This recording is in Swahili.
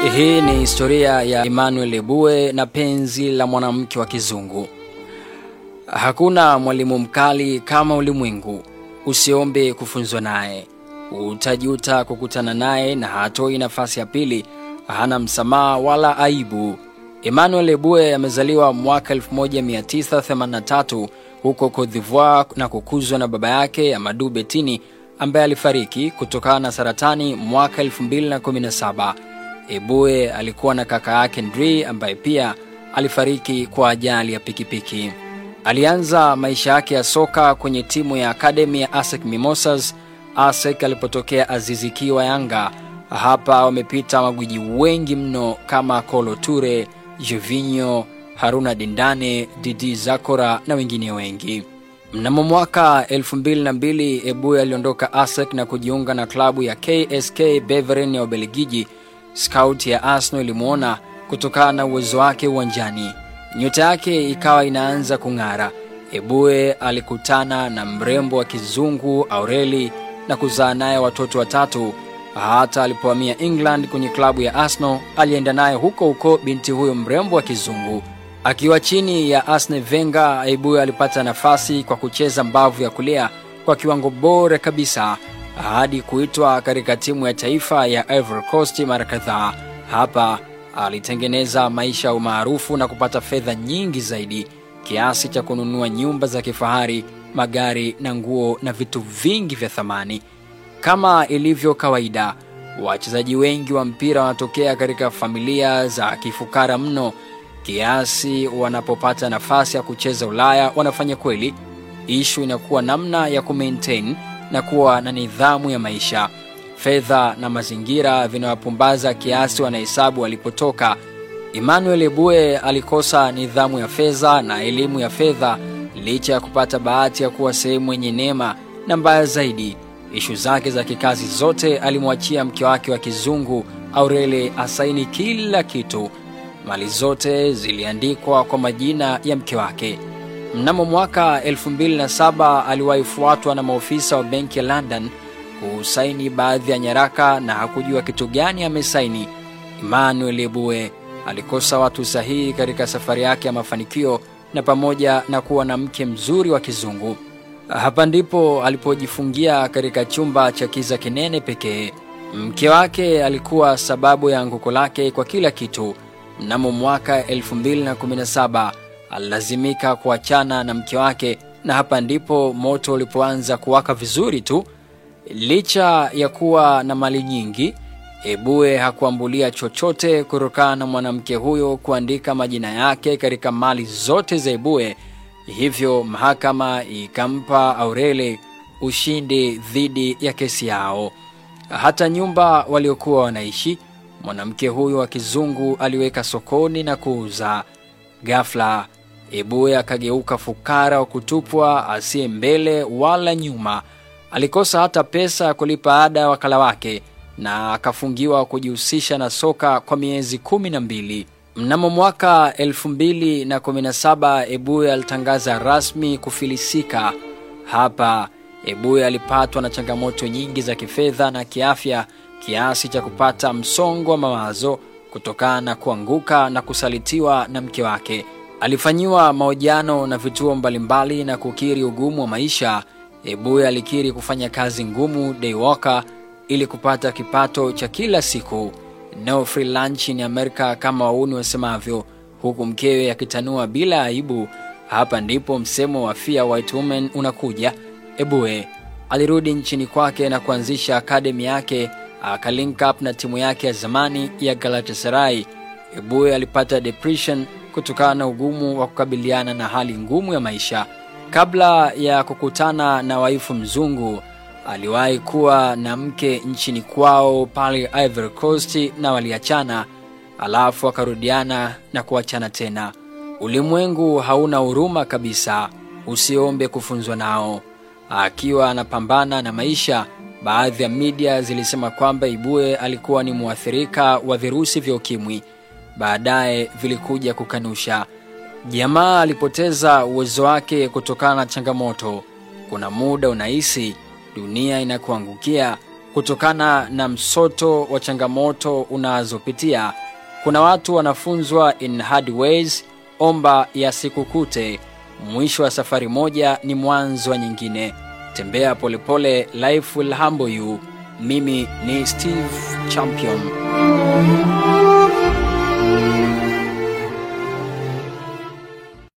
Hii ni historia ya Emmanuel Ebue na penzi la mwanamke wa kizungu. Hakuna mwalimu mkali kama ulimwengu, usiombe kufunzwa naye, utajuta kukutana naye na hatoi nafasi ya pili, hana msamaha wala aibu. Emmanuel Ebue amezaliwa mwaka 1983 huko Cote d'Ivoire na kukuzwa na baba yake Amadou Betini ambaye alifariki kutokana na saratani mwaka 2017. Ebue alikuwa na kaka yake Ndri ambaye pia alifariki kwa ajali ya pikipiki. Alianza maisha yake ya soka kwenye timu ya akademi ya ASEC Mimosas ASEC alipotokea Azizi Ki wa Yanga. Hapa wamepita magwiji wengi mno kama Kolo Ture, Jovinho, Haruna Dindane, Didi Zakora na wengine wengi. Mnamo mwaka 2002 Ebue aliondoka ASEC na kujiunga na klabu ya KSK Beveren ya Ubelgiji. Scout ya Arsenal ilimwona kutokana na uwezo wake uwanjani, nyota yake ikawa inaanza kung'ara. Ebue alikutana na mrembo wa kizungu Aureli na kuzaa naye watoto watatu. Hata alipohamia England kwenye klabu ya Arsenal, alienda naye huko huko binti huyo mrembo wa kizungu. Akiwa chini ya Arsene Wenger, Ebue alipata nafasi kwa kucheza mbavu ya kulia kwa kiwango bora kabisa hadi kuitwa katika timu ya taifa ya Ivory Coast mara kadhaa. Hapa alitengeneza maisha ya umaarufu na kupata fedha nyingi zaidi kiasi cha kununua nyumba za kifahari, magari na nguo na vitu vingi vya thamani. Kama ilivyo kawaida, wachezaji wengi wa mpira wanatokea katika familia za kifukara mno kiasi wanapopata nafasi ya kucheza Ulaya wanafanya kweli. Ishu inakuwa namna ya kumaintain na kuwa na nidhamu ya maisha. Fedha na mazingira vinawapumbaza kiasi wanahesabu walipotoka. Emmanuel Ebue alikosa nidhamu ya fedha na elimu ya fedha licha ya kupata bahati ya kuwa sehemu yenye neema, na mbaya zaidi, ishu zake za kikazi zote alimwachia mke wake wa kizungu Aurele asaini kila kitu. Mali zote ziliandikwa kwa majina ya mke wake. Mnamo mwaka 2007 aliwahi fuatwa na maofisa wa benki ya London kusaini baadhi ya nyaraka na hakujua kitu gani amesaini. Emmanuel Ebue alikosa watu sahihi katika safari yake ya mafanikio na pamoja na kuwa na mke mzuri wa kizungu. Hapa ndipo alipojifungia katika chumba cha kiza kinene pekee. Mke wake alikuwa sababu ya anguko lake kwa kila kitu. Mnamo mwaka 2017 alilazimika kuachana na mke wake, na hapa ndipo moto ulipoanza kuwaka vizuri tu. Licha ya kuwa na mali nyingi, Ebue hakuambulia chochote kutokana na mwanamke huyo kuandika majina yake katika mali zote za Ebue. Hivyo mahakama ikampa Aurele ushindi dhidi ya kesi yao. Hata nyumba waliokuwa wanaishi mwanamke huyo wa kizungu aliweka sokoni na kuuza. Ghafla Ebue akageuka fukara wa kutupwa, asiye mbele wala nyuma. Alikosa hata pesa ya kulipa ada ya wakala wake na akafungiwa kujihusisha na soka kwa miezi kumi na mbili. Mnamo mwaka 2017 Ebue alitangaza rasmi kufilisika. Hapa Ebue alipatwa na changamoto nyingi za kifedha na kiafya kiasi cha kupata msongo wa mawazo kutokana na kuanguka na kusalitiwa na mke wake. Alifanyiwa mahojiano na vituo mbalimbali na kukiri ugumu wa maisha. Ebue alikiri kufanya kazi ngumu day worker ili kupata kipato cha kila siku, no free lunch in America kama wauni wasemavyo, huku mkewe akitanua bila aibu. Hapa ndipo msemo wa fear white woman unakuja. Ebue alirudi nchini kwake na kuanzisha akademi yake, akalink up na timu yake ya zamani ya Galatasaray. Ebue alipata depression kutokana na ugumu wa kukabiliana na hali ngumu ya maisha. Kabla ya kukutana na waifu mzungu, aliwahi kuwa na mke nchini kwao pale Ivory Coast na waliachana, alafu akarudiana na kuachana tena. Ulimwengu hauna huruma kabisa, usiombe kufunzwa nao. Akiwa anapambana na maisha, baadhi ya media zilisema kwamba Ibue alikuwa ni mwathirika wa virusi vya ukimwi. Baadaye vilikuja kukanusha. Jamaa alipoteza uwezo wake kutokana na changamoto. Kuna muda unahisi dunia inakuangukia, kutokana na msoto wa changamoto unazopitia. Kuna watu wanafunzwa in hard ways, omba yasikukute. Mwisho wa safari moja ni mwanzo wa nyingine. Tembea polepole, life will humble you. Mimi ni Steve Champion.